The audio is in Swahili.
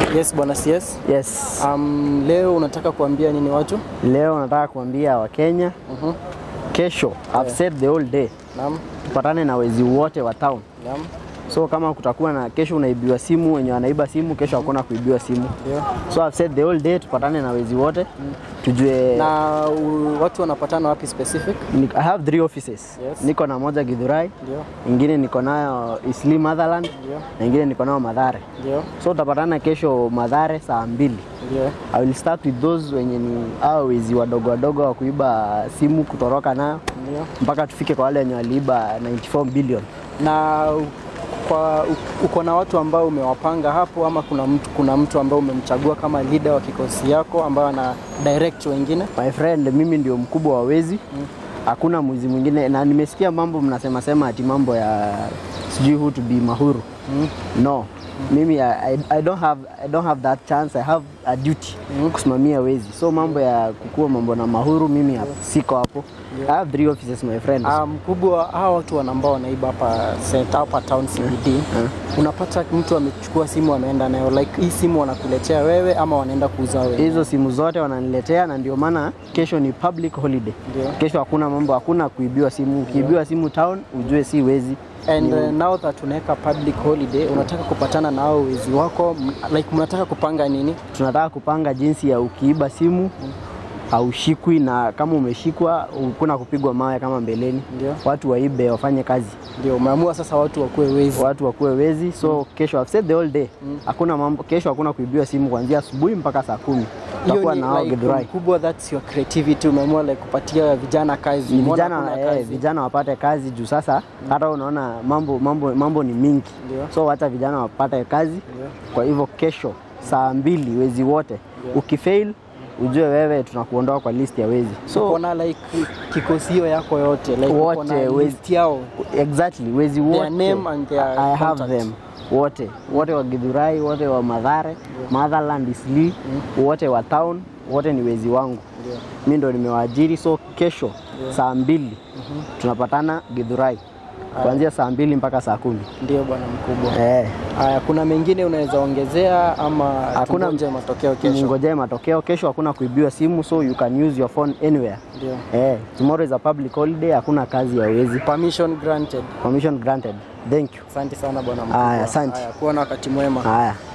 Yes, bwana CS. Yes. Um, leo unataka kuambia nini watu? Leo nataka kuambia Wakenya Mhm. kesho, I've said the whole day, Naam. tupatane na wezi wote wa town. Naam. So kama kutakuwa na kesho unaibiwa simu, wenye wanaiba simu, kesho hakuna kuibiwa simu. Ndio. So I've said the whole day, tupatane na wezi wote tujue Na u, watu wanapatana wapi specific? Ni- I have three offices. Yes. Niko na moja Githurai, Ndio. ingine niko nayo Isli Motherland Ndio. na ingine niko nayo Madhare. Ndio. So tutapatana kesho Madhare saa mbili. Ndio. I will start with those wenye ni hao wezi wadogo wadogo wa kuiba simu kutoroka nayo Ndio. mpaka tufike kwa wale wenye waliiba 94 billion. Na u- kwa u- uko na watu ambao umewapanga hapo ama kuna mtu kuna mtu ambao umemchagua kama leader wa kikosi yako ambao ana direct wengine? My friend, mimi ndio mkubwa wa wezi, hakuna mwizi mwingine, na nimesikia mambo mnasema sema ati mambo ya sijui who to be Mahuru. No, mimi I, I, I, don't have, I don't have that chance. I have a duty kusimamia wezi, so mambo ya kukua mambo na Mahuru mimi hap- siko hapo. I have three offices my friend. Ah, mkubwa hawa watu wana- ambao wanaiba hapa center hapa town CBD unapata mtu amechukua simu ameenda nayo like hii simu wanakuletea wewe ama wanaenda kuuza wewe hizo simu zote wananiletea na ndio maana kesho ni public holiday. Ndio. Kesho hakuna mambo, hakuna kuibiwa simu. Ukiibiwa simu town, ujue si wezi. and uh, now that unaweka public holiday unataka kupatana na hao wezi wako m- like mnataka kupanga nini tunataka kupanga jinsi ya ukiiba simu haushikwi na kama umeshikwa kuna kupigwa mawe kama mbeleni. Ndio. Watu waibe wafanye kazi, ndio umeamua sasa watu wakuwe wezi watu wakuwe wezi. So kesho I've said the whole day hakuna mambo, kesho hakuna kuibiwa simu kuanzia asubuhi mpaka saa kumi. Tutakuwa ni na hao like Githurai. mkubwa that's your creativity umeamua like kupatia vijana kazi Ni Umeona vijana, hakuna eh, kazi. vijana wapate kazi juu sasa hata unaona mambo, mambo, mambo ni mingi Ndio. so wacha vijana wapate kazi. Kwa hivyo kesho saa mbili wezi wote, ukifail ujue wewe tunakuondoa kwa list ya wezi so uko na like kikosi hiyo yako yote like uko Wote, na wezi- list yao exactly wezi wote name and their I have contact. them wote wote wa Githurai wote wa Madhare Motherland Isli wote wa town wote ni wezi wangu mi ndo nimewaajiri so kesho saa mbili tunapatana Githurai kuanzia saa mbili mpaka saa kumi ndio bwana mkubwa eh, haya kuna mengine unaweza ongezea ama Hakuna- tungoje matokeo kesho ngojee matokeo kesho hakuna kuibiwa simu so you can use your phone anywhere ndio eh, tomorrow is a public holiday hakuna kazi ya wezi permission granted permission granted thank you asante sana bwana mkubwa Haya, asante. Haya, kuwa na wakati mwema haya